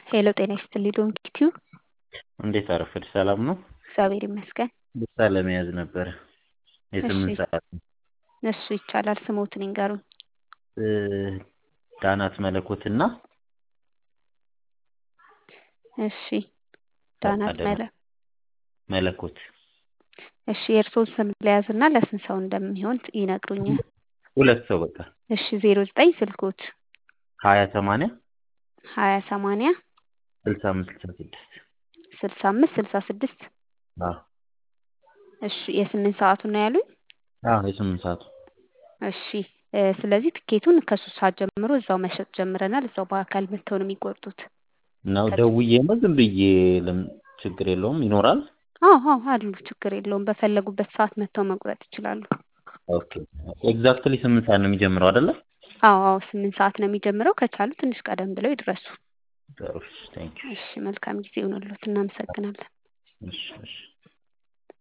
ሄሎ ጤና ይስጥልኝ ዶንኪቲዩ እንዴት አረፈድሽ? ሰላም ነው? እግዚአብሔር ይመስገን። ብቻ ለመያዝ ነበረ የስምንት እሺ ሰዓት እሱ ይቻላል። ስሞትን ይንገሩኝ። እ፣ ዳናት መለኮትና እሺ ዳናት ፈቃደ መለ መለኮት እሺ የእርስዎን ስም ለያዝና ለስንት ሰው እንደሚሆን ይነግሩኛል። ሁለት ሰው በቃ እሺ ዜሮ ዘጠኝ ስልኮት ሀያ ሰማንያ ሀያ ሰማንያ ስልሳ አምስት ስልሳ ስድስት ስልሳ አምስት ስልሳ ስድስት አዎ እሺ የስምንት ሰዓቱን ነው ያሉኝ። አዎ የስምንት ሰዓቱ እሺ እ፣ ስለዚህ ትኬቱን ከሶስት ሰዓት ጀምሮ እዛው መሸጥ ጀምረናል። እዛው በአካል መጥተው ነው የሚቆርጡት። ነው ከ- ደውዬ ነው ዝም ብዬ ለም ችግር የለውም ይኖራል። አዎ አዎ አሉ፣ ችግር የለውም። በፈለጉበት ሰዓት መጥተው መቁረጥ ይችላሉ። ኦኬ ኤግዛክትሊ ስምንት ሰዓት ነው የሚጀምረው አይደለ? አዎ አዎ ስምንት ሰዓት ነው የሚጀምረው። ከቻሉ ትንሽ ቀደም ብለው ይድረሱ። ጥሩ ቴንክ ዩ እሺ መልካም ጊዜ ይሁንልዎት። እናመሰግናለን። እሺ እሺ